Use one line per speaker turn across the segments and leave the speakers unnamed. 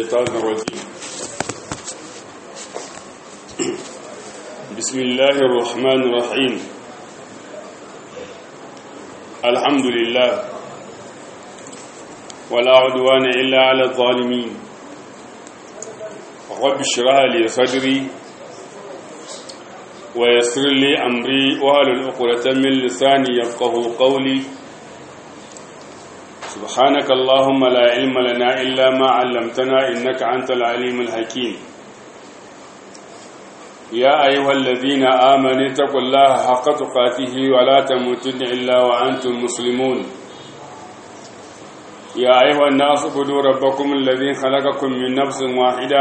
الشيطان الرجيم بسم الله الرحمن الرحيم الحمد لله ولا عدوان إلا على الظالمين رب اشرح لي صدري ويسر لي أمري وهل العقدة من لساني يفقه قولي سبحانك اللهم لا علم لنا إلا ما علمتنا إنك أنت العليم الحكيم يا أيها الذين آمنوا اتقوا الله حق تقاته ولا تموتن إلا وأنتم مسلمون يا أيها الناس اعبدوا ربكم الذي خلقكم من نفس واحدة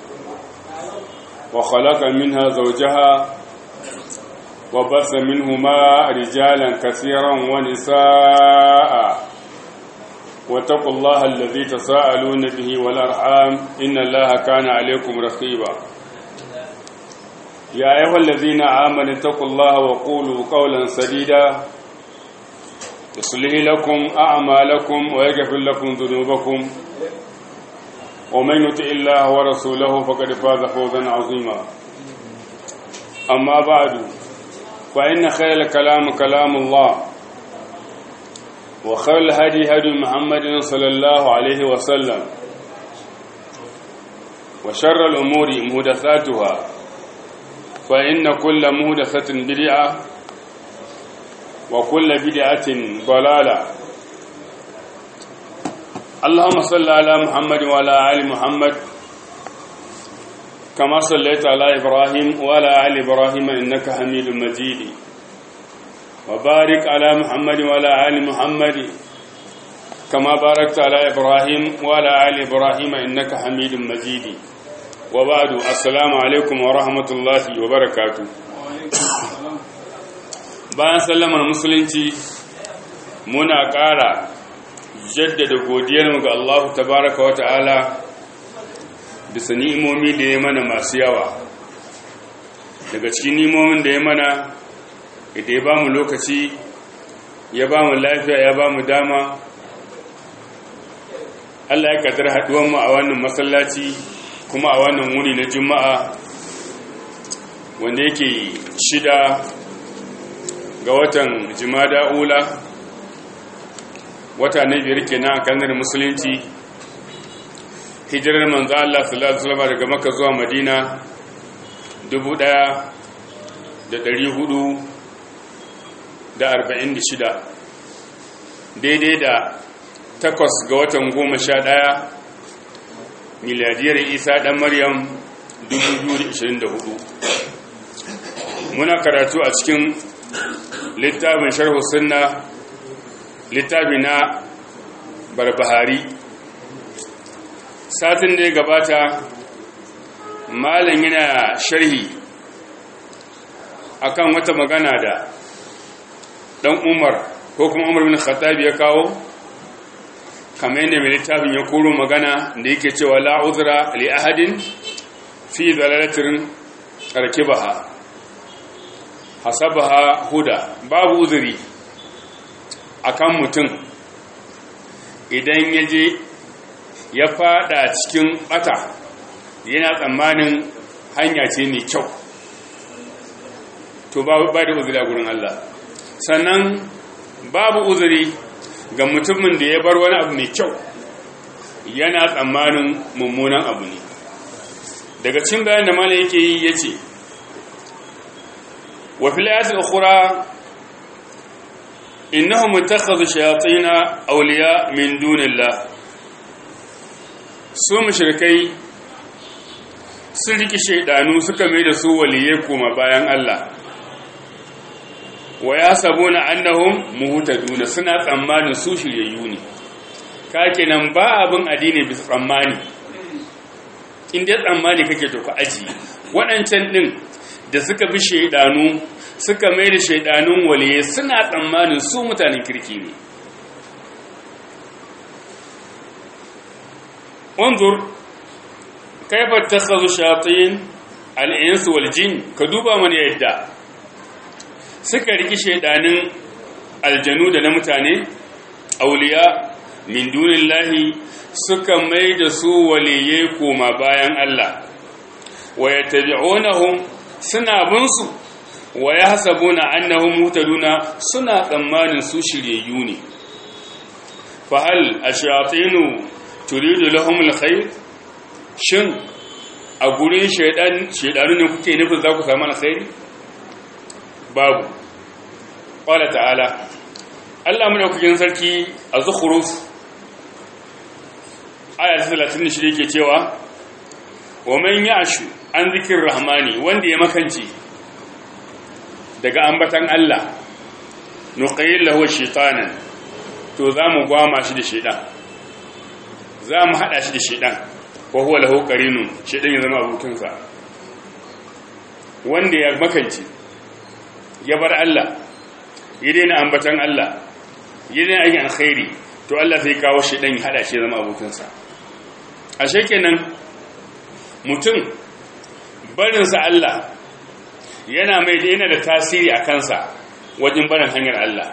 وخلق منها زوجها وبث منهما رجالا كثيرا ونساء واتقوا الله الذي تساءلون به والأرحام إن الله كان عليكم رقيبا يا أيها الذين آمنوا اتقوا الله وقولوا قولا سديدا يصلح لكم أعمالكم ويغفر لكم ذنوبكم ومن يطع الله ورسوله فقد فاز فوزا عظيما أما بعد فإن خير الكلام كلام الله وخير الهدي هدي محمد صلى الله عليه وسلم وشر الأمور مهدثاتها فإن كل مهدثة بدعة وكل بدعة ضلالة اللهم صل على محمد وعلى آل محمد كما صليت على إبراهيم وعلى آل إبراهيم إنك حميد مجيد وبارك على محمد وعلى آل محمد كما باركت على إبراهيم وعلى آل إبراهيم إنك حميد مجيد وبعد السلام عليكم ورحمة الله وبركاته bayan sallamar musulunci muna ƙara jaddada godiyarmu ga Allah tabaraka wa ta'ala bisa ni'imomi da ya mana masu yawa daga cikin ni'imomin da ya mana da ya ba mu lokaci ya ba mu lafiya ya ba mu dama Allah ya kadar haduwanmu a wannan masallaci kuma a wannan wuni na juma'a wanda yake shida ga watan jimada ula wata na biyar kenan a kanar musulunci hijirar manzo Allah sallallahu alaihi wasallam daga Makka zuwa Madina hudu. da arba'in da shida daidai da takwas ga watan goma sha ɗaya miladiyar isa ɗan maryam 2024 muna karatu a cikin littafin sharhu sunna littafi na barbahari satin da ya gabata malam yana sharhi akan wata magana da dan umar ko kuma umar bin khattab ya kawo kamar yadda mai littafin ya koro magana da yake cewa la uzra li ahadin fi dalalatin rakibaha hasabaha huda babu uzuri akan mutum idan ya je ya fada cikin bata yana tsammanin hanya ce mai kyau to ba da uzuri a gurin Allah sannan babu uzuri ga mutumin da ya bar wani abu mai kyau yana tsammanin mummunan abu ne daga cin bayan da mala yake yi ya ce wa filayatul ukhra innahum ittakhadhu shayatin awliya min dunillah su mushrikai sun riki shaidanu suka mai da su waliyai kuma bayan Allah wa ya sabuna annahum muhtaduna suna tsammanin su shiryayyu ne ka kenan ba abin addini bisa tsammani in dai tsammani kake to ka aji waɗancan ɗin da suka bi shaidanu suka mai da shaidanun waliye suna tsammanin su mutanen kirki ne wanzur kaifa takhadhu shayatin al-ins wal jin ka duba mana yadda suka riki shaidanin aljanu da na mutane auliya min dunillahi suka mai da su waliyai koma bayan Allah wa yattabi'unahum suna bin su wa yahsabuna annahum muhtaduna suna tsammanin su shiryayyu ne fa hal ashayatinu turidu lahum alkhair shin a gurin shaidan shaidanu ne kuke nufin za ku samu alkhairi babu qala ta'ala Allah madaukakin sarki a zukhruf aya 36 yake cewa wa man ya'shu an zikir rahmani wanda ya makance daga ambatan Allah nuqayyil lahu shaytanan to zamu gwama shi da shaydan zamu hada shi da shaydan wa huwa lahu qarinun shaydan ya zama abokinsa wanda ya makance ya bar Allah ya daina ambatan Allah ya daina aikin alkhairi to Allah zai kawo shaydan ya hada shi ya zama abokinsa ashe kenan mutum barinsa Allah yana mai da yana da tasiri a kansa wajen barin hanyar Allah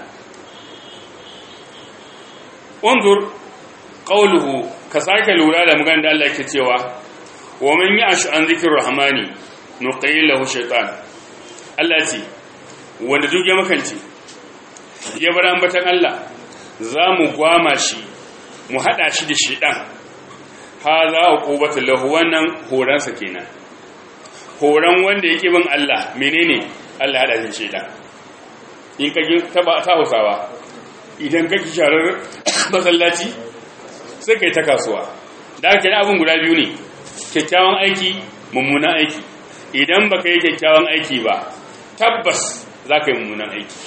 undur qawluhu ka sake lura da magana da Allah yake cewa wa man ya'shu an zikir rahmani nuqayyil lahu shaytan Allah ce wanda duk ya makance ya bar ambatan Allah za mu gwama shi mu hada shi da shaytan haza uqubatu lahu wannan horansa kenan horan wanda yake bin Allah menene Allah hada shi shaytan in ka taba ta Hausawa idan kake sharar masallaci sai kai ta kasuwa da haka ne abin guda biyu ne kyakkyawan aiki mummunan aiki idan baka yi kyakkyawan aiki ba tabbas za ka yi mummunan aiki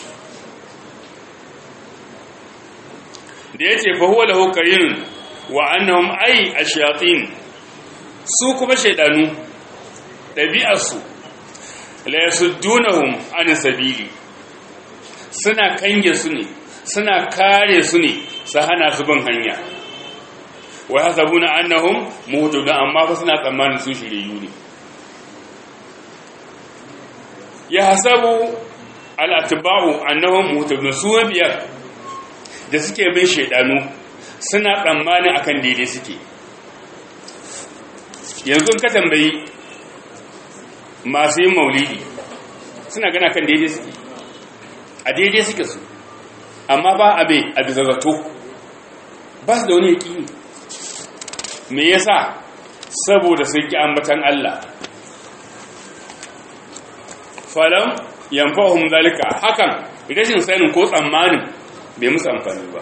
da ya ce fahuwa lahu qarinun wa annahum ay ashayatin su kuma shaydanu dabi'arsu la yasuddunahum an sabili suna kange su ne suna kare su ne su hana su bin hanya wa hasabuna annahum muhtadun amma fa suna tsammanin su shiriyu ne ya hasabu al-atba'u annahum muhtadun su biyar da suke bin shaydanu suna tsammanin akan daidai suke yanzu ka tambayi masu yin maulidi suna gana kan daidai suke a daidai suke su amma ba abe a bisa zato ba su da wani yaƙini me yasa saboda sun ki ambatan Allah falam yanfa'uhum zalika hakan rashin sanin ko tsammanin bai musu amfani ba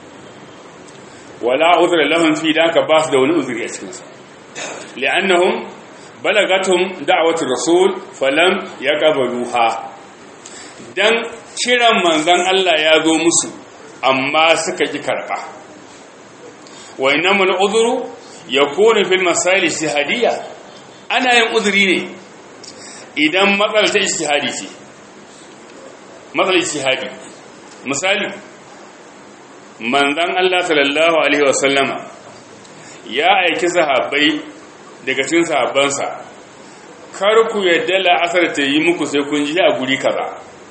wala uzra lahum fi daka ba su da wani uzuri a cikin sa li'annahum balagatum da'watu rasul falam yaqbaluha dan kiran manzon Allah ya zo musu amma suka ki karba wa innamal uzru yakunu fil masail istihadiyya ana yin uzuri ne idan matsalar ta istihadi ce matsalar istihadi misali manzan Allah sallallahu Alaihi wasallama ya aiki sahabbai daga cikin sahabbansa kar ku yadda la'asar ta yi muku sai kun ji a guri kaza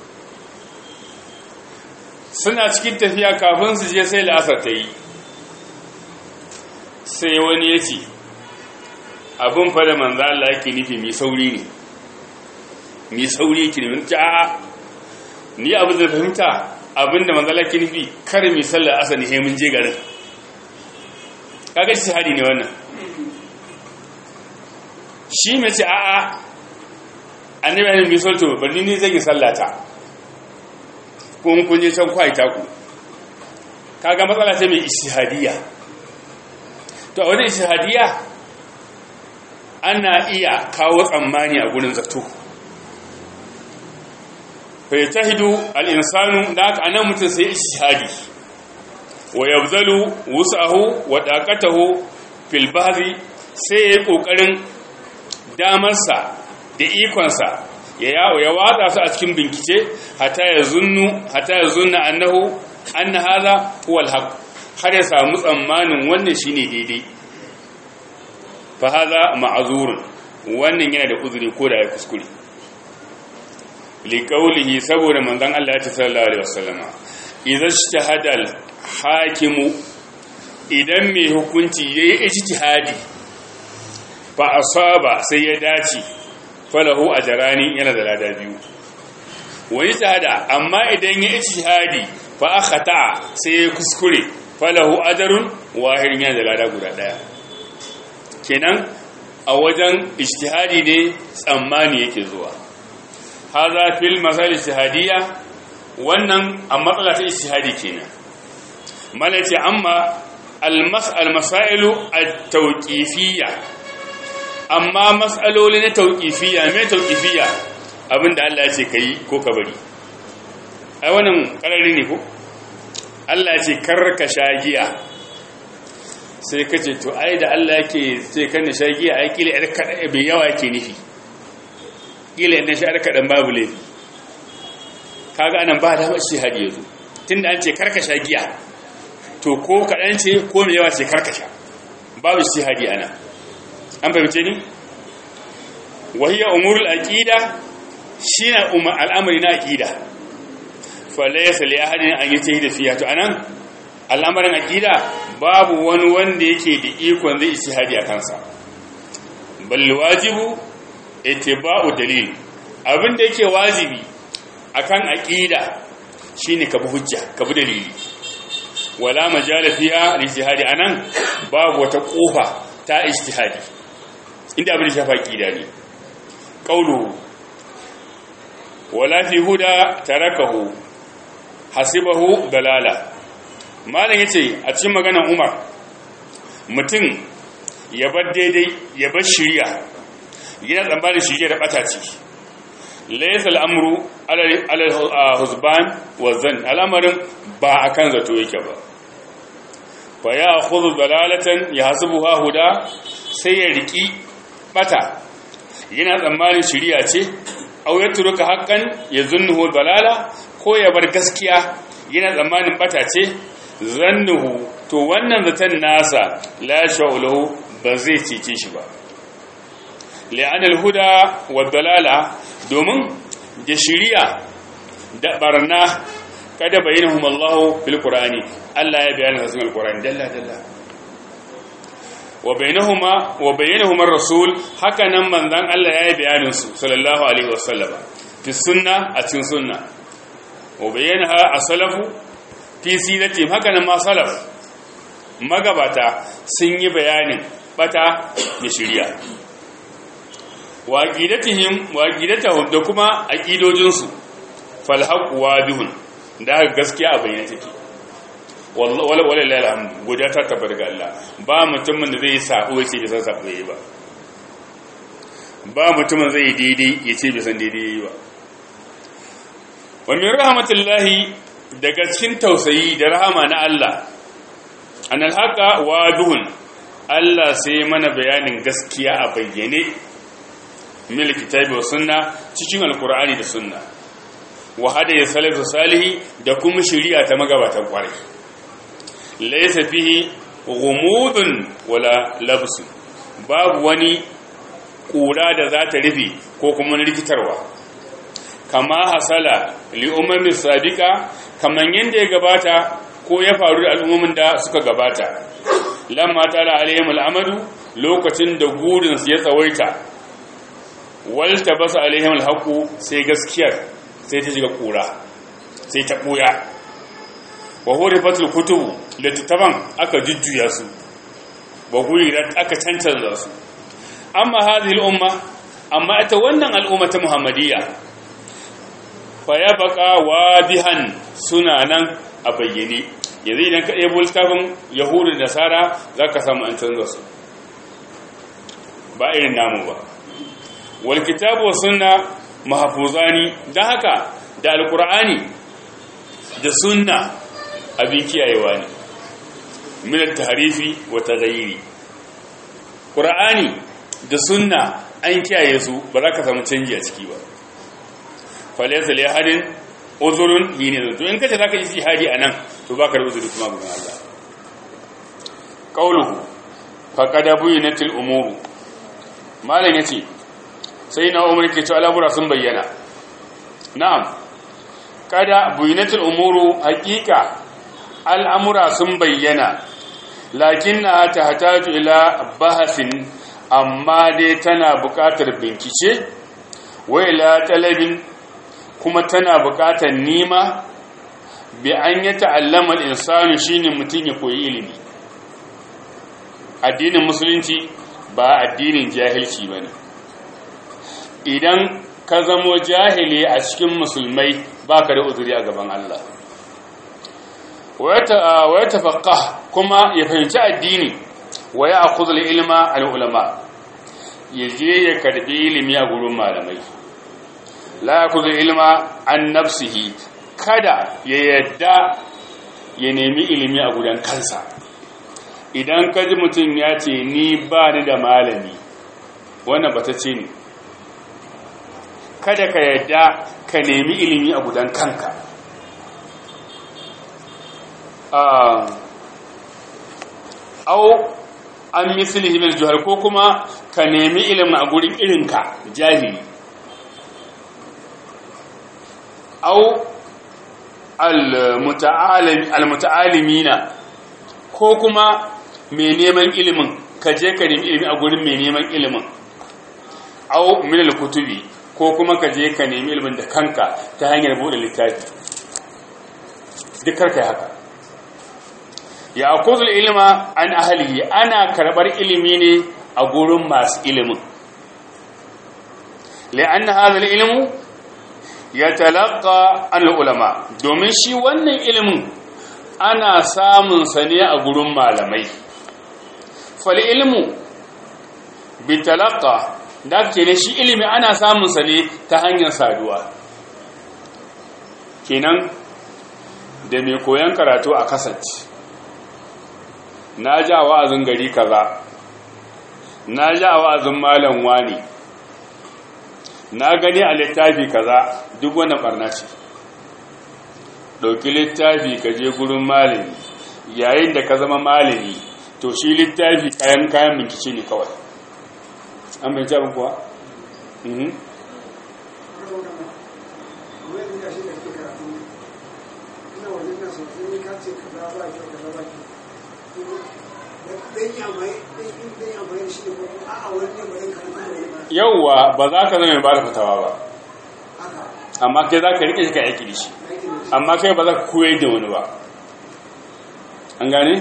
suna cikin tafiya kafin su je sai la'asar ta yi sai wani ya ce abin fada manzan Allah yake nufi mai sauri ne mai sauri yake ne ni abin da fahimta abinda manzala ke nufi kar mi sallar asali he mun je garin kaga shi hadi ne wannan shi mai ce a'a annabi ya mi salto bari ni zai yi sallata kun kun je can kwai ta ku kaga matsala ce mai ishihadiyya to a wani ishihadiyya ana iya kawo tsammani a gurin zato fayyatahidu al'insanu da aka anan mutum sai ishihadi wa yabzalu wusahu wa dakatahu fil bahri sai ya yi ƙoƙarin damarsa da ikonsa ya yawo ya watsa su a cikin bincike hata ya zunnu hata ya zunna annahu anna hadha huwa alhaq har ya samu tsammanin wannan shine daidai fa hadha ma'zurun wannan yana da uzuri ko da ya kuskure liƙaulihi saboda manzan Allah ya ce sallallahu alaihi wasallama idan shahadal hakimu idan mai hukunci yayi ijtihadi fa asaba sai ya dace falahu ajrani yana da lada biyu wani tsada amma idan ya ijtihadi fa akhata sai ya kuskure falahu ajrun wahidin yana da lada guda daya kenan a wajen ijtihadi ne tsammani yake zuwa haza fil masal ijtihadiyya wannan a matsala ta ijtihadi kenan malace amma al masailu at-tawqifiyya amma mas'aloli na tawqifiyya me tawqifiyya abinda Allah ya ce kai ko ka bari ai wannan karari ne ko Allah ya ce karka shagiya sai ka ce to ai da Allah yake ce kan da shagiya ai kila yar kada bai yawa yake nufi kila yar shi kadan babu laifi kaga anan ba da shi hadi yazo tunda an ce karka shagiya to ko kadan ce ko mai yawa ce karka sha babu shi hadi ana an fahimce ni wahiya umurul aqida shine umma al'amari na aqida fa laysa li ahadin an yatahi da fiya to anan al'amarin aqida babu wani wanda yake da ikon zai ishihadi a kansa bal wajibu ittiba'u dalil abin da yake wajibi akan aqida shine ka bi hujja ka bi dalili wala majala fiha al-ijtihadi anan babu wata kofa ta ijtihadi inda abin da shafa aqida ne qawlu wala fi huda tarakahu hasibahu dalala malam yace a cikin maganar Umar mutum ya bar daidai ya bar shiriya yana tsammanin shiriya da bata ce laysa al'amru ala huzban wa zan al'amarin ba akan zato yake ba fa ya khudhu dalalatan yahsabuha huda sai ya riki bata yana tsammanin shiriya ce aw yatruka haqqan yazunnuhu dalala ko ya bar gaskiya yana tsammanin bata ce zannuhu to wannan zaton nasa la sha'ulahu ba zai cece shi ba li'an al-huda wa dalala domin da shiriya da barna kada bayyinahum Allah fil Qur'ani Allah ya bayyana cikin al-Qur'ani dalla dalla wa bainahuma wa bainahuma ar-rasul haka nan manzon Allah ya yi bayanin su sallallahu alaihi wasallama fi sunna a cikin sunna wa bayyanaha as-salafu fi siratim haka nan ma salaf magabata sun yi bayanin bata da shiriya wa aqidatihim wa aqidatahum da kuma aqidojinsu fal haqq wadihun da gaskiya a bayyane take wallahi wallahi alhamdu godiya ta tabbata ga Allah ba mutumin da zai sabo yace bai san sabo yayi ba ba mutumin zai daidai yace bai san daidai yayi ba wa min rahmatillahi daga cikin tausayi da rahama na Allah an alhaka waduhun Allah sai mana bayanin gaskiya a bayyane mil kitabi wa sunna cikin alkur'ani da sunna wa hada ya salafu salihi da kuma shari'a ta magabatan kwarai laysa fihi ghumudun wala labsun babu wani kura da za ta rufe ko kuma rikitarwa kama hasala li ummin sabiqa kaman yanda ya gabata ko ya faru da al'ummin da suka gabata lamma tala alaihim al'amadu lokacin da gurin ya tsawaita walta basu alaihim alhaqu sai gaskiyar sai ta shiga kura sai ta buya wa hurifatul kutubu littattafan aka jujjuya su wa guri aka cancanza su amma hadhihi al'umma amma ita wannan al'umma ta muhammadiyya fa ya baka wadihan suna nan a bayyane yanzu idan ka ɗebo littafin yahudu da nasara za ka samu an canza su ba irin namu ba wal kitabu wa sunna mahfuzani dan haka da alqur'ani da sunna abin kiyayewa ne min at-tahrifi wa taghayyiri qur'ani da sunna an kiyaye su ba za ka samu canji a ciki ba falaysa li ahadin uzurun yini to in kace zaka yi jihadi anan to baka da uzuri kuma gurin Allah qauluhu faqad buyinatil umur malan yace sai na umar ke cewa al'amura sun bayyana na'am kada buyinatil umuru haqiqa al'amura sun bayyana lakinna tahtaju ila bahasin amma dai tana buƙatar bincike wa ila talabin kuma tana buƙatar nima bi an ya ta'allama al-insanu shine mutum ya koyi ilimi addinin musulunci ba addinin jahilci bane idan ka zamo jahili a cikin musulmai baka da uzuri a gaban Allah wa ya tafaqqa kuma ya fahimci addini wa ya akhudhu ilma al-ulama yaje ya karbi ilimi a gurin malamai la yakhudhu ilma an nafsihi kada ya yadda ya nemi ilimi a gudan kansa idan ka ji mutum ya ce ni ba ni da malami wannan bata ce ne kada ka yadda ka nemi ilimi a gudan kanka au an misali himar juhar ko kuma ka nemi ilimin a gurin irinka jahili au al-muta'alimina ko kuma mai neman ilimin ka je ka nemi ilimi a gurin mai neman ilimin au min al-kutubi ko kuma ka je ka nemi ilimin da kanka ta hanyar bude littafi duk karka haka ya akuzul ilma an ahlihi ana karbar ilimi ne a gurin masu ilimin li'anna hadha al-ilmu yatalaqqa al-ulama domin shi wannan ilimin ana samun sa ne a gurin malamai fal ilmu bitalaqqa da ke ne shi ilimi ana samun sa ne ta hanyar saduwa kenan da mai koyan karatu a kasance na ja wa'azin gari kaza na ja wa'azin malam wani na gani a littafi kaza duk wannan barna ce ɗauki littafi ka je gurin malami yayin da ka zama malami to shi littafi kayan kayan binkice ne kawai an bai jabin kuwa? yauwa ba za ka zama mai ba da fitawa ba amma kai za ka rike shi ka aiki da shi amma kai ba za ka koyar da wani ba an gane?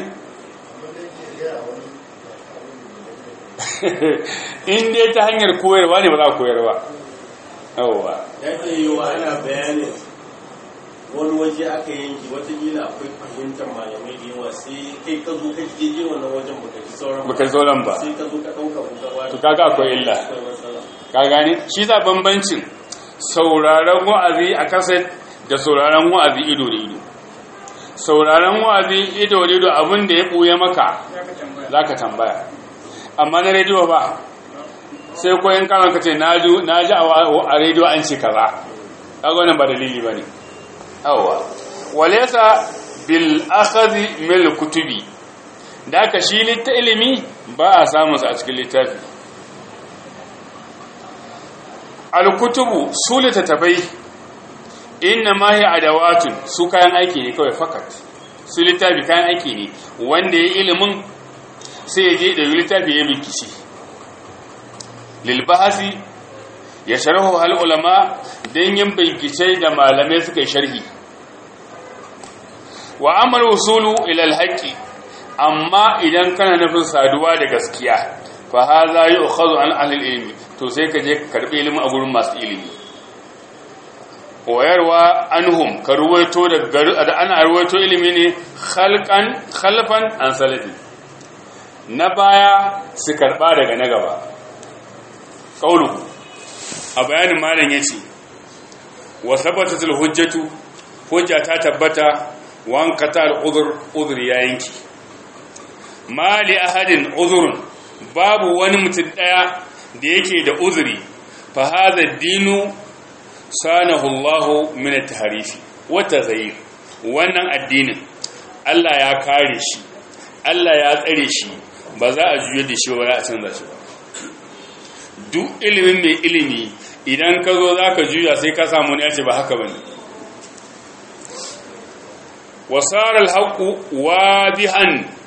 in dai ta hanyar koyarwa ne ba za a koyar ba yawwa
ya ke yi wa ana bayanin wani waje aka yanki watakila akwai fahimtar malamai da yawa sai kai ka zo ka je je wannan wajen baka ji sauran
baka ji sauran ba
sai ka zo ka ɗauka kuka ba
to kaga akwai illa ka gane shi za bambancin sauraron wa'azi a kaset da sauraron wa'azi ido da ido sauraron wa'azi ido da ido abin da ya ɓuya maka za ka tambaya amma na rediyo ba sai koyin kanon ka ce na ji a rediyo an ce kaza kaga wannan ba dalili ba ne yawwa walesa bil akhadhi mil kutubi da aka shi litta ilimi ba a samun sa a cikin littafi al kutubu su littattafai inna ma hi adawatun su kayan aiki ne kawai fakat su littafi kayan aiki ne wanda ya ilimin sai ya je da littafi ya bikici lil bahasi ya sharhu hal ulama dan yin bincike da malamai suka yi sharhi wa amal usulu ila al haqqi amma idan kana nufin saduwa da gaskiya fa hadha yu'khadhu an ahli ilmi to sai ka je ka karbi ilimi a gurin masu ilimi wayarwa anhum ka ruwaito da ana ruwaito ilimi ne khalqan khalfan an salafi na baya su karba daga na gaba qaulu a bayanin malam yace wa sabatatul hujjatu hujja ta tabbata wan qatal udhr udhr ya yanki mali ahadin udhrun babu wani mutum daya da yake da uzuri fa hadha dinu sanahu Allah min at-tahrifi wa taghayyur wannan addinin Allah ya kare shi Allah ya tsare shi ba za a juye da shi ba za a canza shi ba duk ilimin mai ilimi idan ka zo za ka juya sai ka samu ne ya ce ba haka ba ne wasarar haƙu wadihan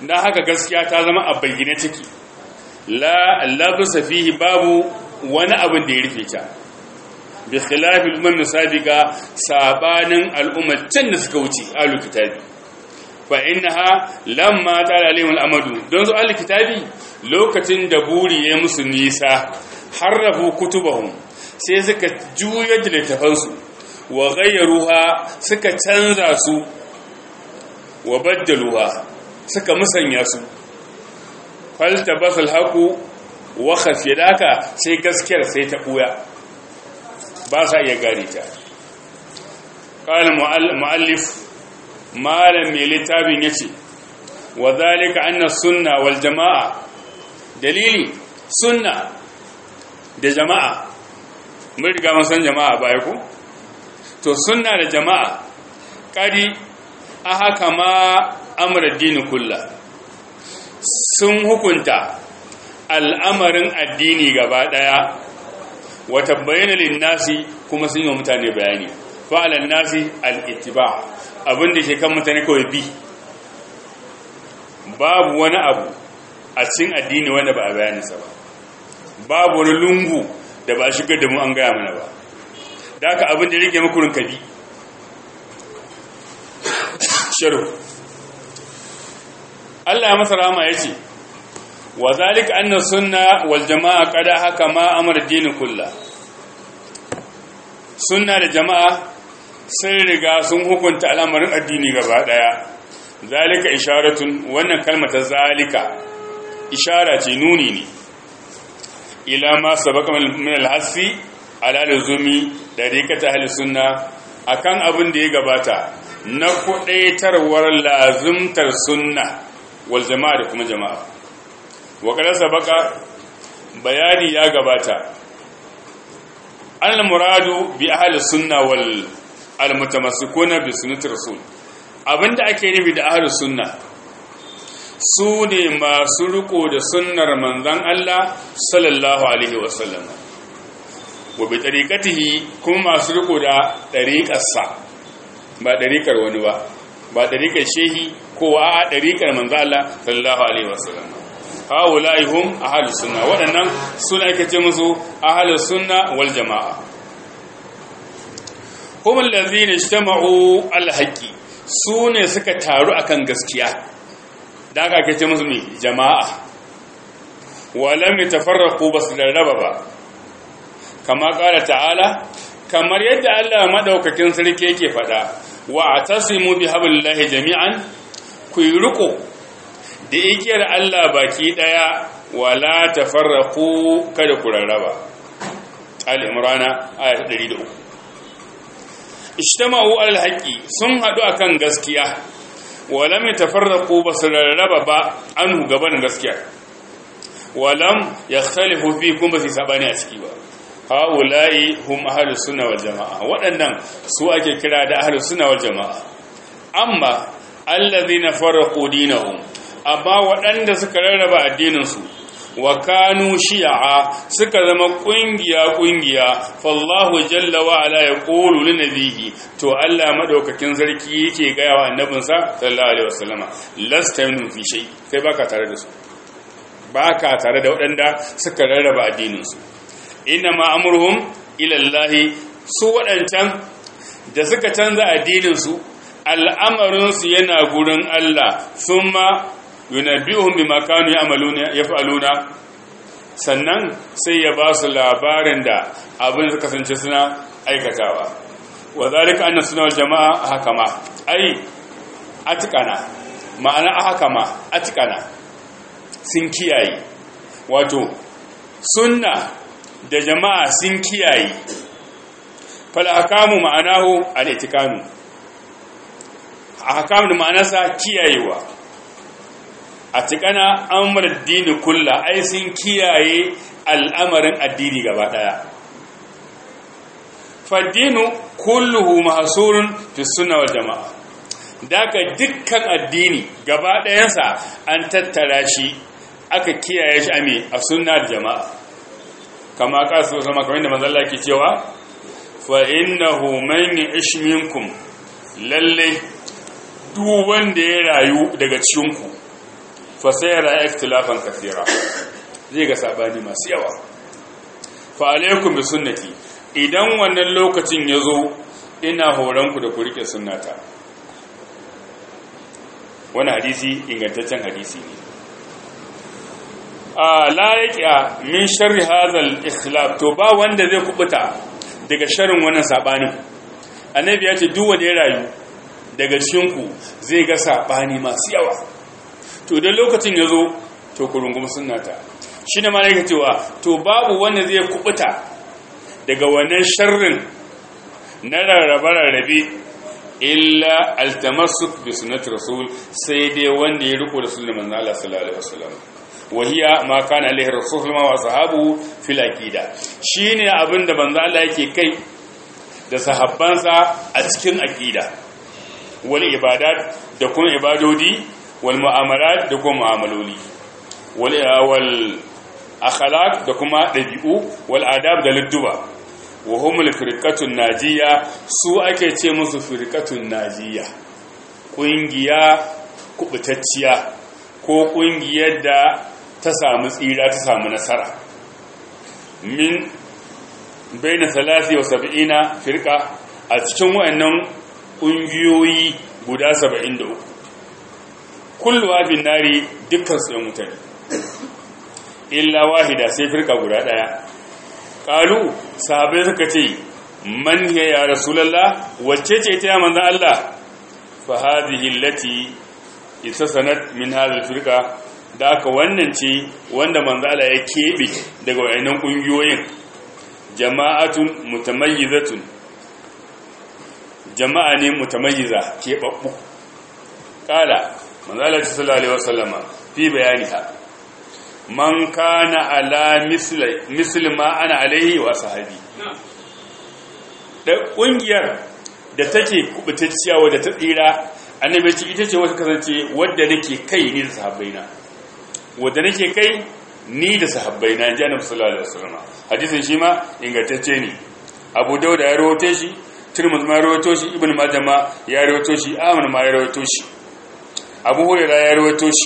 na haka gaskiya ta zama a bayyane take la labisa fihi babu wani abin da ya rufe ta bi khilafi al-umam sabiqa sabanin al'ummatan da suka wuce ahlul kitabi fa innaha lamma tala alaihim al-amadu don su ahlul kitabi lokacin da buri ya musu nisa harrafu kutubahum sai suka juyar da littafansu wa ghayyaruha suka canza su wa baddaluha suka musanya su falta basal haku wa khafiyaka sai gaskiyar sai ta buya ba sa iya gane ta qala muallif malam mai littafin yace wa zalika anna sunna wal jamaa dalili sunna da jama'a mun riga mun san jama'a baya ko to sunna da jama'a kadi aha kama amra dini kullu sun hukunta al'amarin addini gaba daya wata bayyana linnasi kuma sun yi wa mutane bayani fa'alan nasi al'ittiba abinda ke kan mutane kawai bi babu wani abu a cikin addini wanda ba a bayaninsa ba babu wani lungu da ba shigar da mu an gaya mana ba da aka abin da rike makurin kabi sharu Allah ya masa rama ya ce wa zalika anna sunna wal jama'a qada haka ma amara dini kullu sunna da jama'a sun riga sun hukunta al'amarin addini gaba daya zalika isharatun wannan kalmata zalika ishara ce nuni ne ila ma sabaka min al-hasi ala lazumi dariqata ahli sunna akan abin da ya gabata na kudaitarwar lazumtar sunna wal jama'a da kuma jama'a wa kada sabaka bayani ya gabata al muradu bi ahli sunna wal al mutamassikuna bi sunnati rasul abinda ake nufi da ahli sunna su ne masu riko da sunnar manzan Allah sallallahu Alaihi wasallam wa bi tariƙatihi kuma masu riko da ɗariƙarsa ba ɗariƙar wani ba ba ɗariƙar shehi ko a ɗariƙar manzan Allah sallallahu Alaihi wasallam hawa la'ihun a halin suna waɗannan suna ake ce musu a halin suna wal jama'a kuma lalzina shi ta ma'u alhaƙi su ne suka taru akan gaskiya da aka ake ce musu mai jama'a walam ya tafarraku ba su rarraba ba kama ƙara ta'ala kamar yadda Allah maɗaukakin sarki yake faɗa wa a tasimu bi hablillahi jami'an ku yi riko da igiyar Allah baki ɗaya wala tafarraku kada ku rarraba al-imrana ayat 103 ijtama'u al-haqqi sun haɗu akan gaskiya walam yatafarraqu basararraba ba anhu gaban gaskiya walam yakhtalifu fi kun basi sabani a ciki ba haula'i hum ahlus sunna wal jamaa waɗannan su ake kira da ahlus sunna wal jamaa amma alladhina farraqu dinahum amma waɗanda suka rarraba addinin su wa kanu shi'a suka zama kungiya kungiya fallahu jalla wa ala yaqulu li nabihi to Allah madaukakin sarki yake gaya wa annabinsa sallallahu alaihi wasallama lasta minhum fi shay kai baka tare da su baka tare da waɗanda suka rarraba addinin su inna ma amruhum ila Allah su waɗancan da suka canza addinin su al'amarin su yana gurin Allah thumma yunabbi'uhum bima kanu ya'maluna yaf'aluna sannan sai ya ba su labarin da abin da kasance suna aikatawa wa zalika anna sunna wal jama'a hakama ai atikana ma'ana hakama atikana sun kiyaye wato sunna da jama'a sun kiyaye fal hakamu ma'anahu al itikanu hakamu da ma'anarsa kiyayewa a tikana amur dini kulla ai sun kiyaye al'amarin addini gaba daya faddinu kulluhu mahsurun fi sunna wal jamaa daga dukkan addini gaba dayansa an tattara shi aka kiyaye shi ame a sunna da jamaa kama kasu sama kamar da manzo Allah ke cewa fa innahu man ya'ish minkum lalle duk wanda ya rayu daga cikin ku fa sayara ikhtilafan kathira zai ga sabani masu yawa fa alaikum bi sunnati idan wannan lokacin yazo ina horon ku da ku rike sunnata wani hadisi ingantaccen hadisi ne a la yaqiya min sharri hadhal ikhtilaf to ba wanda zai kubuta daga sharrin wannan sabanin annabi ya ce duk wanda ya rayu daga cikin ku zai ga sabani masu yawa to idan lokacin yazo to ku rungumi sunnata shine ma yake cewa to babu wanda zai kubuta daga wannan sharrin na rarrabe rarrabe illa altamassuk bi sunnati rasul sai dai wanda ya riko da sunnar manzo Allah sallallahu alaihi wasallam wahiya ma kana alaihi rasul wa sahabu fil aqida shine abinda manzo Allah yake kai da sahabbansa a cikin aqida wal ibadat da kuma ibadodi wal mu'amalat da kuma mu'amaloli wal wal akhlaq da kuma dabi'u wal adab da lidduba wa humul firqatun najiya su ake ce musu firqatun najiya kungiya kubutacciya ko kungiyar da ta samu tsira ta samu nasara min baina 73 firqa a cikin wayannan kungiyoyi guda 73 kullu abin nari dukkan su yan mutane illa wahida sai firqa guda daya kalu sahabai suka ce man ya ya rasulallah wacce ce ta manzo Allah fa hadhihi allati itasanat min hadhihi firqa da aka wannan ce wanda manzo Allah ya kebe daga wayannan kungiyoyin jama'atun mutamayyizatun jama'a ne mutamayyiza kebabbu kala manzo Allah sallallahu alaihi wasallama fi bayaniha man kana ala misli ma ana alaihi wa sahabi da kungiyar da take kubutacciya wadda ta tsira annabi ce ita ce wata kasance wadda nake kai ni da sahabbaina wadda nake kai ni da sahabbaina inji annabi sallallahu alaihi wasallam hadisin shi ma ingantacce ne abu dauda ya rawaito shi tirmidhi ma ya rawaito shi ibn majah ma ya rawaito shi ahmad ma ya rawaito shi abu hurairah ya rawaito shi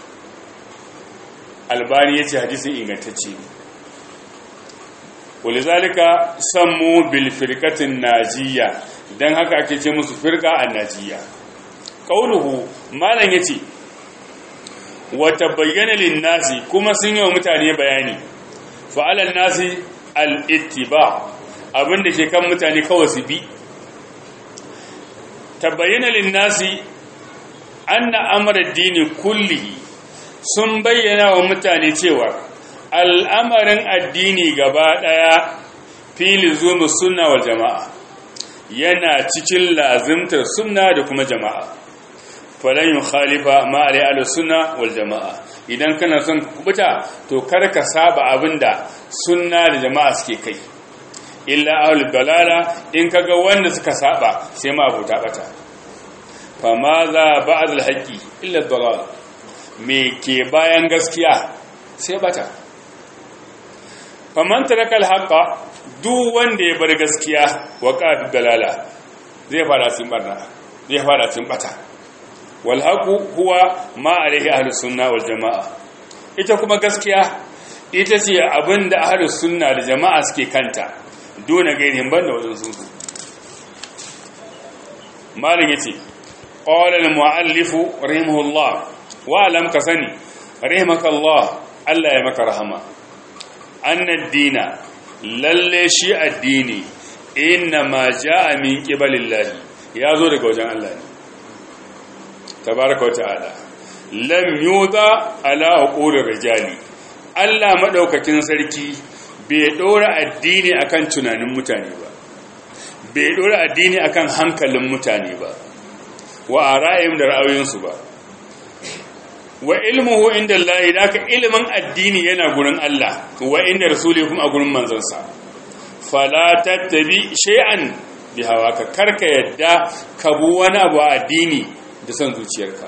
albani ya ce hadisin ingantacce ne walizalika sammu bil firqatin najiya dan haka ake ce musu firqa an najiya qauluhu malan yace wa tabayyana lin nasi kuma sun yi wa mutane bayani fa alan nasi al ittiba abinda ke kan mutane kawai su bi tabayyana lin nasi anna amra ad-dini kullihi sun bayyana wa mutane cewa al'amarin addini gaba ɗaya fili zuwa sunna wal jama'a yana cikin lazimtar sunna da kuma jama'a falon yin khalifa ma'alai ala sunna wal jama'a idan kana son kubuta to karka saba abinda sunna da jama'a suke kai illa ahul dalala in kaga wanda suka saba sai ma abuta bata fa ma za ba'd al-haqqi illa dalal me ke bayan gaskiya sai bata faman taraka alhaqa duk wanda ya bar gaskiya wa qafi dalala zai fara cin barna zai fara cin bata wal haqu huwa ma alaihi ahlus sunna wal jamaa ita kuma gaskiya ita ce abinda ahlus sunna da jama'a suke kanta dole gairin banda wajen sun su malin yace qala al muallif rahimahullah wa lam kasani rahimakallah Allah ya maka rahama annad dina lalle shi addini inna ma jaa min qibalillahi yazo daga wajen Allah ne tabaraka ta'ala lam yuda ala uqul rijali Allah madaukakin sarki bai dora addini akan tunanin mutane ba bai dora addini akan hankalin mutane ba wa ara'im da ra'ayoyinsu ba wa ilmuhu inda Allah da ka ilimin addini yana gurin Allah wa inda rasuli kuma a gurin manzansa fala tattabi shay'an bi hawaka karka yadda ka bu wani abu a addini da son zuciyarka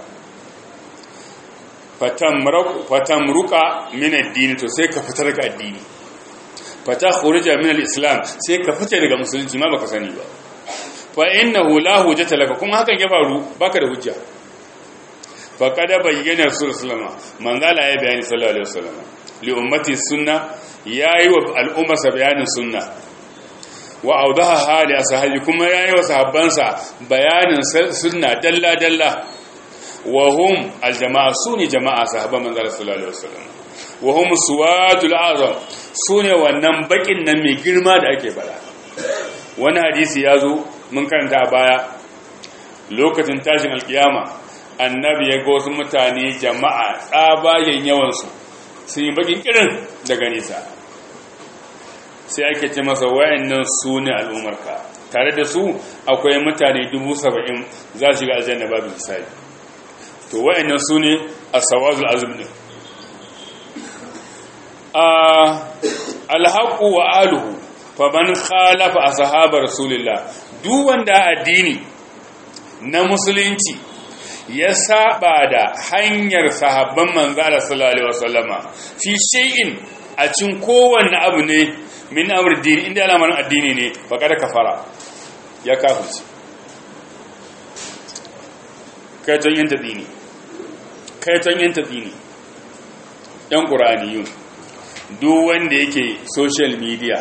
fatamruka min addini to sai ka fita daga addini fata khuruja min al-islam sai ka fita daga musulunci ma baka sani ba fa innahu la hujjata laka kuma hakan ya faru baka da hujja faqad bayyana sallama manzala ya bayani sallallahu alaihi wasallam li ummati sunna yayi wa al'umma bayanin sunna wa awdaha hali ashabi kuma yayi wa sahabbansa bayanin sunna dalla dalla wa hum aljama'a suni jama'a sahabban manzala sallallahu alaihi wasallam wa hum suwadul azam sune wannan bakin nan mai girma da ake bada wani hadisi ya zo mun karanta a baya lokacin tashin alkiyama annabi ya ga wasu mutane jama'a tsabayen yawansu sun yi bakin kirin daga nisa sai ake ce masa wayannan su ne al'ummarka tare da su akwai mutane dubu saba'in za su shiga aljanna babu misali to wayannan su ne a sawazul azum ne alhaƙu wa aluhu faman khalafa a sahabar rasulillah duk wanda addini na musulunci ya saba da hanyar sahabban manzala sallallahu alaihi wasallama fi shay'in a cin kowanne abu ne min amr din inda al'amarin addini ne baka da kafara ya kafirci kaiton yin tadini kaiton yin tadini yan qur'aniyun duk wanda yake social media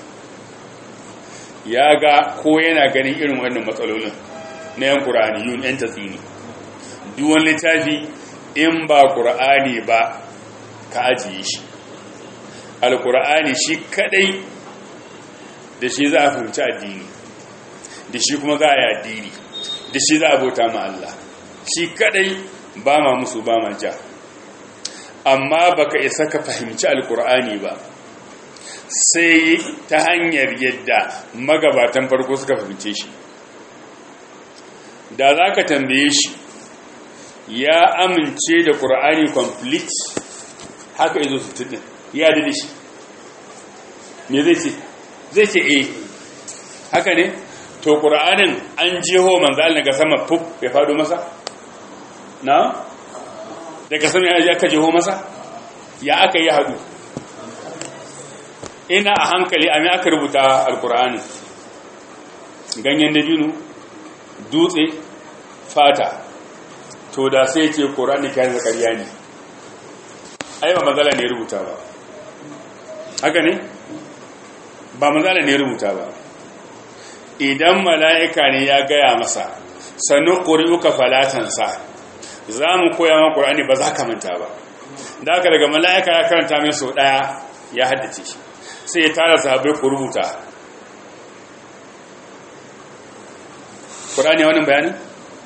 ya ga ko yana ganin irin wannan matsalolin na yan ƙura'aniyun yan tatsini duwan littafi in ba ƙura'ani ba ka ajiye shi alƙura'ani shi kadai da shi za a fahimci addini da shi kuma za a yi addini da shi za a bauta ma Allah shi kadai ba ma musu ba ma ja amma baka isa ka fahimci alƙura'ani ba sai ta hanyar yadda magabatan farko suka fahimce shi da za ka tambaye shi ya amince da ƙura'ani complete haka izo su tudin ya da shi me zai ce zai ce eh haka ne to ƙura'anin an jeho manzal daga sama fuf ya faɗo masa na daga sama ya aka jeho masa ya aka yi haɗu ina a hankali a mai aka rubuta alkur'ani ganyen dabino dutse fata to da sai ce ƙorani kayan zakariya ne aiwa matsala ne rubuta ba haka ne ba matsala ne rubuta ba idan mala'ika ne ya gaya masa sannu ƙuri'uka falatansa za mu koya ma ƙorani ba za ka manta ba da aka daga mala'ika ya karanta mai sau ɗaya ya haddace shi sai ya tara sahabai ku rubuta ƙurani wannan bayanin?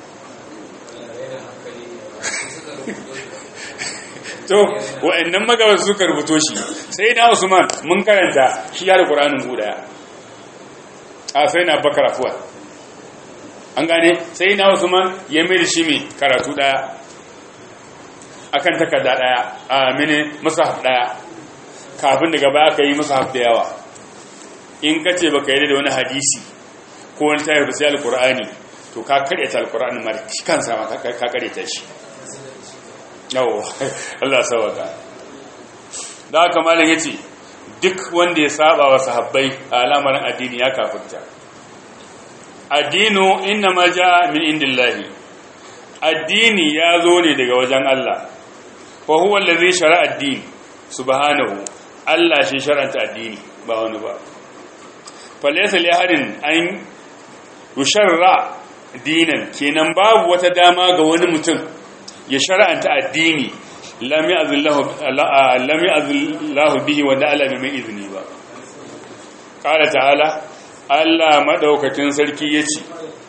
to wa'annan magabar suka rubuto shi sai na usman mun karanta shi ya da ƙuranin guda a sai na bakar afuwa an gane sai na usman ya mai da shi mai karatu ɗaya akan takarda ɗaya a mini masahaf ɗaya kafin daga baya ka yi masahaf da yawa in ka ce baka yi da wani hadisi ko wani tayar da sai alkur'ani to ka karyata alkur'ani ma shi kansa ma ka karyata shi yawo Allah sawaka da haka malam yace duk wanda ya saba wa sahabbai a al'amarin addini ya kafirta addinu inna ma jaa min indillahi addini ya zo ne daga wajen Allah wa huwa allazi shara'a ad-din subhanahu Allah shi shar'anta addini ba wani ba falaysa li ahadin an yusharra dinan kenan babu wata dama ga wani mutum ya shar'anta addini lam ya'zillahu lam ya'zillahu bihi wa da'ala bi mai izini ba qala ta'ala Allah madaukakin sarki yace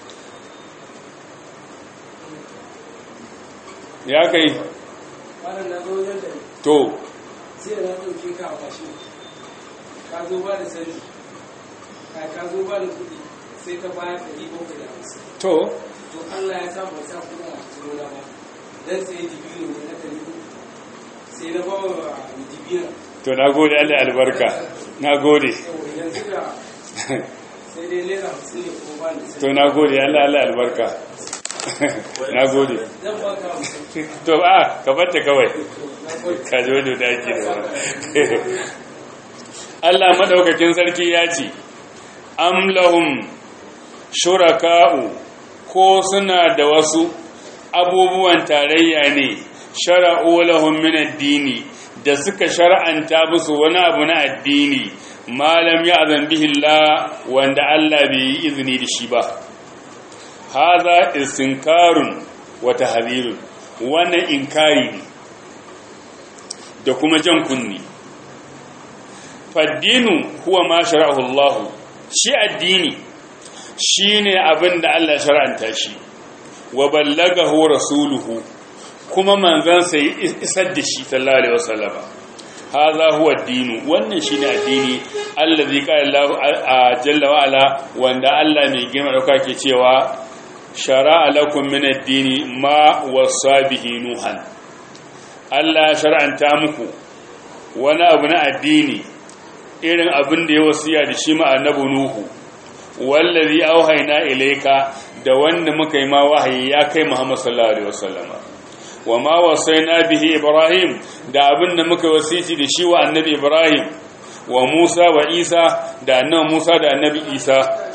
ya kai to
sai da ɗauke ka a bashi ka zo ba da sani ka zo ba da kuɗi sai ka bayar da ɗari bakwai da hamsin
to
to Allah ya sa ba sa kuɗin a cikin ba dan sai dibino ne na ɗari uku sai na ba wa dibino
to na gode Allah ya albarka na gode
yanzu da sai dai naira hamsin ne ko ba da
to
sani
na gode Allah Allah ya albarka na gode
zan ba ka hamsin
to a ka batta kawai
na gode
ka ji wani da ake da Allah madaukakin sarki ya ce am lahum shuraka'u ko suna da wasu abubuwan tarayya ne shara'u lahum min ad-dini da suka shar'anta musu wani abu na addini malam ya azan bihi Allah wanda Allah bai yi izini da shi ba hadha istinkarun wa tahdhirun wannan inkari ne da kuma jan kunni faddinu huwa ma shara'ahu Allah shi addini shine abin da Allah shar'anta shi wa ballagahu rasuluhu kuma manzon sai isar da shi sallallahu alaihi wasallam hadha huwa ad-din wannan shine addini allazi qala Allah jalla wa ala wanda Allah mai girma dauka ke cewa shara'a lakum min ad-din ma wasa bihi nuhan Allah shar'anta muku wani abu na addini irin abin da ya wasiya da shi ma annabi nuhu wallazi auhayna ilayka da wanda muka yi ma wahayi ya kai Muhammad sallallahu alaihi wasallama wa ma wasaina bihi Ibrahim da abin da muka wasiti da shi wa annabi Ibrahim wa Musa wa Isa da annabi Musa da annabi Isa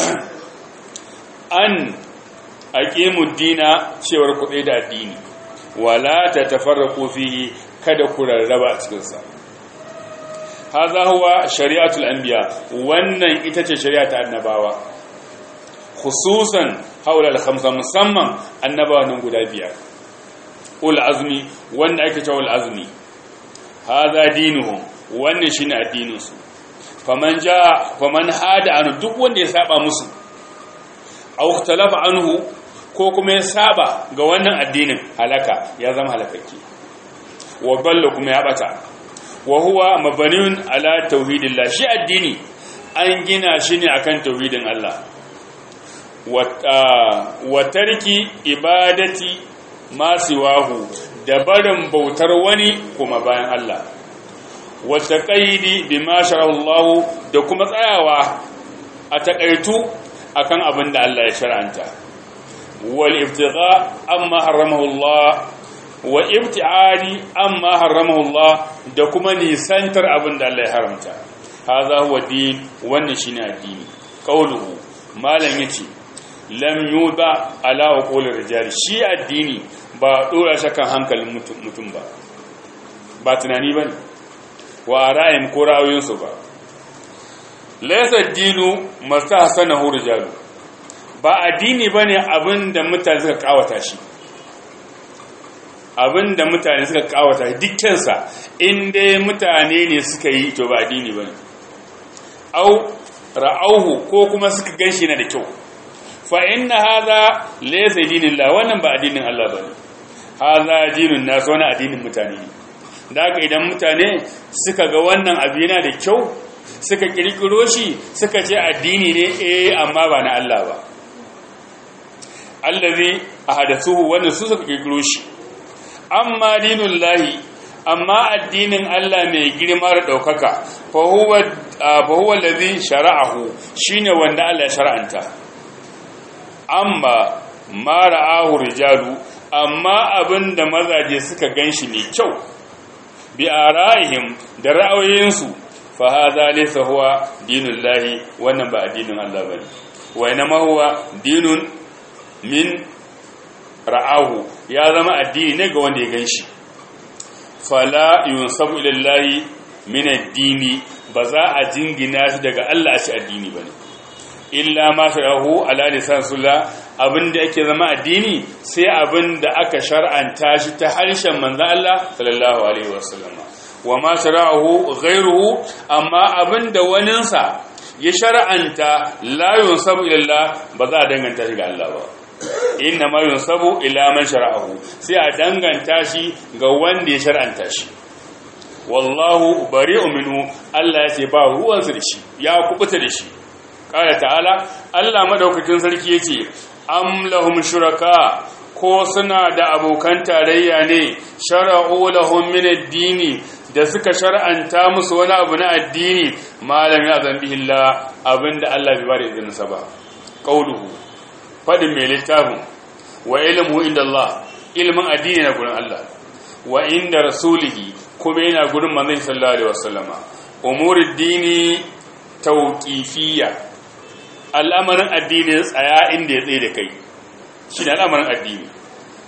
an aqimu dina cewar ku da addini wala tatafarraqu fihi kada ku rarraba a cikin sa hadha huwa shari'atul anbiya wannan ita ce shari'a ta annabawa khususan haula al-khamsa musamman annabawa nan guda biyar ul azmi wanda ake cewa ul azmi hadha dinuhum wannan shine addinin su faman ja faman hada an duk wanda ya saba musu aw ikhtalafa anhu ko kuma ya saba ga wannan addinin halaka ya zama halakakke wa balla kuma ya bata wa huwa mabaniun ala tauhidillah shi addini an gina shi ne akan tauhidin Allah wa tarki ibadati ma siwahu da barin bautar wani kuma bayan Allah wa taqaidi bima Allah da kuma tsayawa a takaitu akan abin da Allah ya shar'anta wal ibtigha amma haramahu Allah wa ibti'adi amma haramahu Allah da kuma nisantar abin da Allah ya haramta hadha huwa din wannan shine addini qauluhu malam yace lam yuda ala uqul rijal shi addini ba dora shi kan hankalin mutum ba ba tunani bane wa ra'ayin ko ra'ayoyinsu ba laysa dinu mastahsanahu rijalu ba addini bane abinda mutane suka kawata shi abinda mutane suka kawata dukkansa in dai mutane ne suka yi to ba addini bane au ra'auhu ko kuma suka ganshi na da kyau fa inna hadha laysa dinillah wannan ba addinin Allah bane hadha dinun nas wannan addinin mutane ne da haka idan mutane suka ga wannan abu yana da kyau suka kirkiro shi suka ce addini ne eh amma ba na Allah ba allazi ahadathuhu wannan su suka kirkiro shi amma dinullahi amma addinin Allah mai girma da daukaka fa huwa fa huwa allazi shara'ahu shine wanda Allah ya shar'anta amma ma ra'ahu rijalu amma abinda mazaje suka ganshi mai kyau bi ara'ihim da ra'ayoyinsu fa hadha laysa huwa dinullahi wannan ba addinin Allah bane wa inma huwa dinun min ra'ahu ya zama addini ne ga wanda ya ganshi fala yunsabu ilallahi min addini ba za a jingina shi daga Allah a shi addini bane illa ma sharahu ala lisan sulla abinda yake zama addini sai abinda aka shar'anta shi ta harshen manzo Allah sallallahu alaihi wasallam wa ma sharahu ghayruhu amma abinda waninsa ya shar'anta la yunsabu ila ba za a danganta shi ga Allah ba inna ma yunsabu ila man shara'ahu sai a danganta shi ga wanda ya shar'anta shi wallahu bari'u minhu Allah ya ce ba ruwansa da shi ya kubuta da shi qala ta'ala Allah madaukakin sarki yace am lahum shuraka ko suna da abokan tarayya ne shara'u lahum min ad-dini da suka shar'anta musu wani abu na addini malam ya zambi illa abinda Allah bai bada izinin sa ba qauluhu fadin mai littafin wa ilmu inda Allah ilmin addini na gurin Allah wa inda rasulihi kuma yana gurin manzon sallallahu alaihi wasallama umurid dini tawqifiyya al'amarin addini tsaya inda ya tsaye da kai shi ne al'amarin addini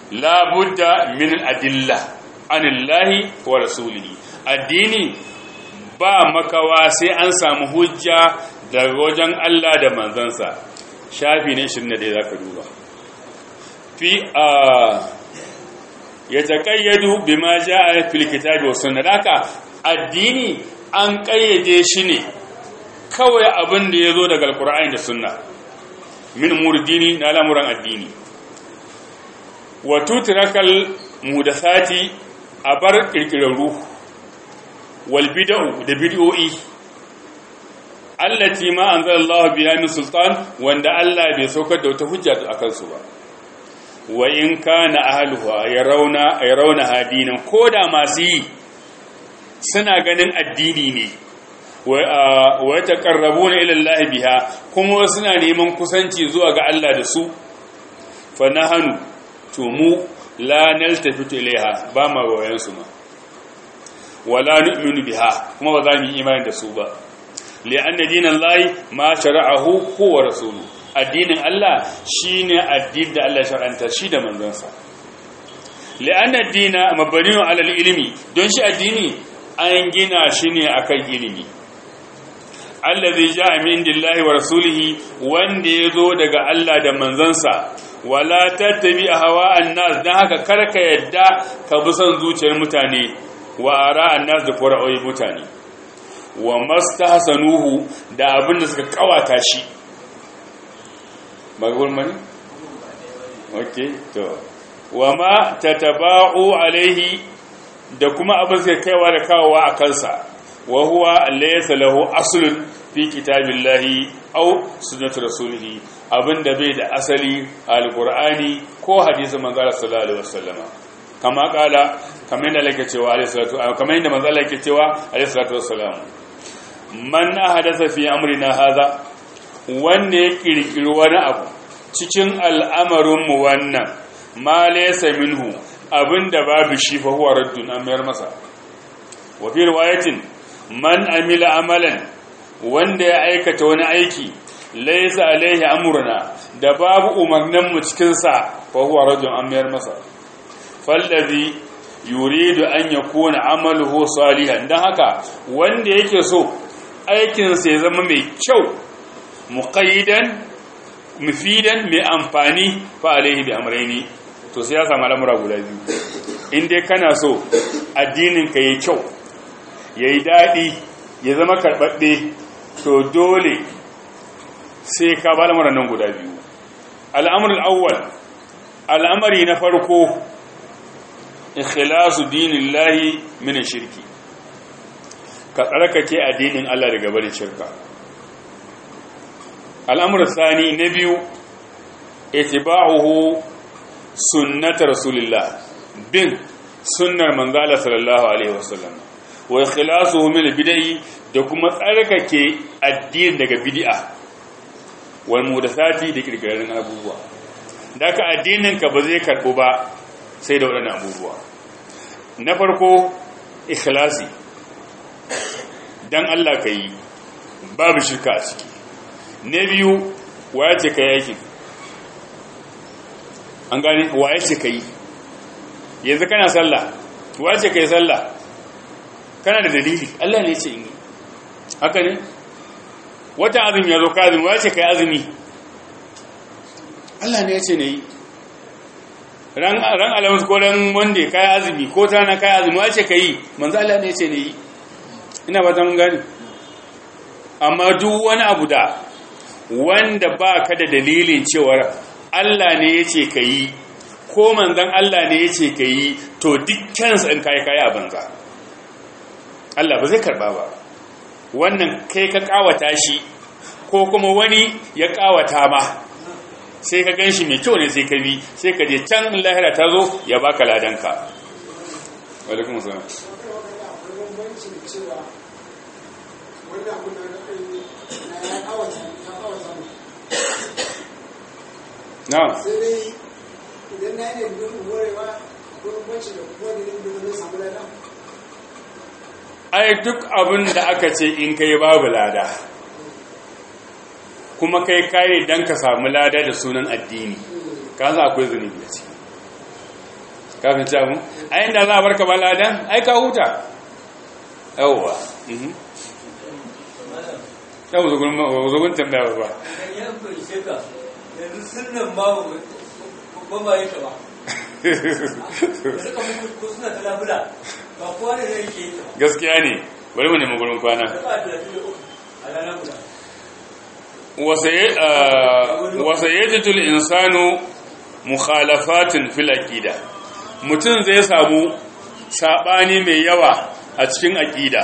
la budda min adilla anillahi wa rasulihi addini ba makawa sai an samu hujja daga wajen Allah da manzansa shafi ne 21 zaka duba fi a ya taƙayyadu bima ja'a fil kitabi was sunnah haka addini an ƙayyade shi ne kawai abin da yazo daga alqur'ani da sunna min murdini na lamuran addini wa tutrakal mudathati abar kirkirarru wal bid'u da bid'o'i allati ma anzalallahu biha min sultan wanda Allah bai saukar da wata hujja akan su ba wa in kana ahluha yarawna yarawna hadinan koda masu yi suna ganin addini ne wa yataqarrabuna ila Allah biha kuma suna neman kusanci zuwa ga Allah da su fa nahanu to mu la naltafitu ilaiha ba ma wayan su ma wala nu'minu biha kuma ba za mu yi imani da su ba li'anna dinallahi ma shara'ahu huwa rasuluhu addinin Allah shine addinin da Allah shar'anta shi da manzansa li'anna dina mabniun 'ala al-ilmi don shi addini an gina shi ne akan ilimi allazi ja'a min indillahi wa rasulihi wanda yazo daga Allah da manzansa wala tattabi hawa'an nas dan haka karka yadda ka bi son zuciyar mutane wa ara'an nas da fara'o'i mutane wa mastahsanuhu da abinda suka kawata shi magbul mani okay to wa ma tataba'u alaihi da kuma abin sai kaiwa da kawowa a kansa wa huwa laysa lahu aslun fi kitabillahi aw sunnati rasulih abinda bai da asali alqur'ani ko hadisin manzo sallallahu alaihi wasallama kama kala kamar yadda lake cewa alaihi salatu kamar yadda manzo Allah yake cewa alaihi salatu wassalam man ahadatha fi amrina hadha wanda ya kirkiri wani abu cikin al'amarin mu wannan ma laysa minhu abinda babu shi fa huwa raddun an mayar masa wa fi riwayatin man amila amalan wanda ya aikata wani aiki laysa alaihi amruna da babu umarnin mu cikin sa fa huwa raddun an mayar masa fallazi yuridu an yakuna amaluhu salihan dan haka wanda yake so aikin sa ya zama mai kyau muqayyidan mufidan mai amfani fa alaihi bi amrayni to sai ya samu al'amura guda biyu in dai kana so addininka ya kyau ya yi daɗi ya zama karɓaɗɗe to dole sai ka ba al'amuran nan guda biyu al'amuran awwal al'amari na farko ikhlasu dinin lahi mini shirki ka tsarkake addinin Allah daga barin shirka al'amuran sani na biyu itiba'uhu sunnata rasulillah bin sunnar manzala sallallahu alaihi wasallam wa ikhlasuhu min bid'i da kuma tsarkake addini daga bid'a wal mudathati da kirkirarin abubuwa daka addinin ka ba zai karbu ba sai da wadannan abubuwa na farko ikhlasi dan Allah kai babu shirka a ciki na biyu waya ce kai aikin an gane waye ce ka yi yanzu kana sallah waye ce ka yi sallah kana da dalili Allah ne ce in yi haka ne wata azumi ya zo ka azumi waye ce ka yi azumi Allah ne ya ce na yi ran alamus ko ran wanda ka yi azumi ko ta na ka yi azumi waye ce ka yi manzo Allah ne ya ce na yi ina ba ta mun gane amma duk wani abu da wanda ba ka da dalilin cewar Allah ne ya ce ka yi ko manzan Allah ne ya ce ka yi to dukkansu in kayi kayi a banza Allah ba zai karba ba wannan kai ka kawata shi ko kuma wani ya kawata ma sai ka gan shi mai kyau ne sai ka bi sai ka je can lahira ta zo ya baka ladanka walaikun musamman na
sai dai idan na yi ne don morewa ko bambanci da kuma da ne da samu lada
ai duk abin da aka ce in kai babu lada kuma kai kayi dan ka samu lada da sunan addini ka za akwai zunubi a ciki kafin ci abu a inda za a barka ba ladan ai ka huta yawwa mhm yau zugun tambaya ba
yan fahimce ka yanzu sunan ma ba ba yi ta ba da suka mutu ko suna ta labula ba kowa ne zai ke yi ta ba
gaskiya ne bari mu nemi gurin kwana
da ba da lafiya uku a ranar guda
wasayyatul insanu mukhalafatin fil aqida mutum zai samu sabani mai yawa a cikin aqida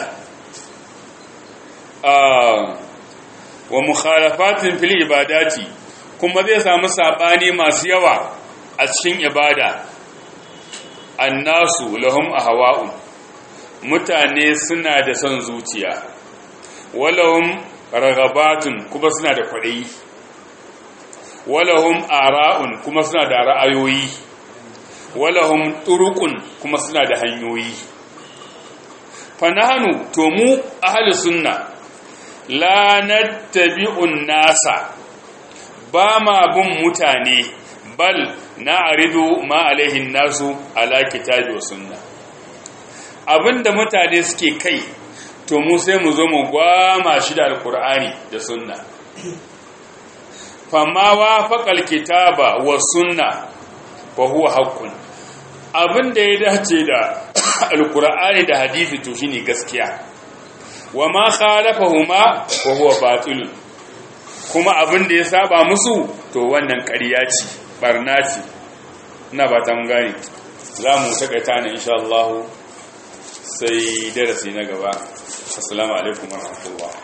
wa mukhalafatin fil ibadati kuma zai samu sabani masu yawa a cikin ibada annasu lahum ahwa'un mutane suna da son zuciya walahum ragabatun kuma suna da kwaɗayi walahum ara'un kuma suna da ra'ayoyi walahum turukun kuma suna da hanyoyi fanahanu to mu ahli sunna la nattabi'un nasa ba ma bin mutane bal na'ridu ma alaihin nasu ala kitabi wa sunna abinda mutane suke kai to mu sai mu zo mu gwama shi da alkur'ani da sunna fama wa faƙal kitaba wa sunna fa huwa haqqun abin da ya dace da alkur'ani da hadisi to shine gaskiya wa ma khalafahuma fa huwa batil kuma abin da ya saba musu to wannan ƙarya ce barna ce ina ba ta mun gane za mu takaita ne insha Allah sai darasi na gaba assalamu alaikum warahmatullahi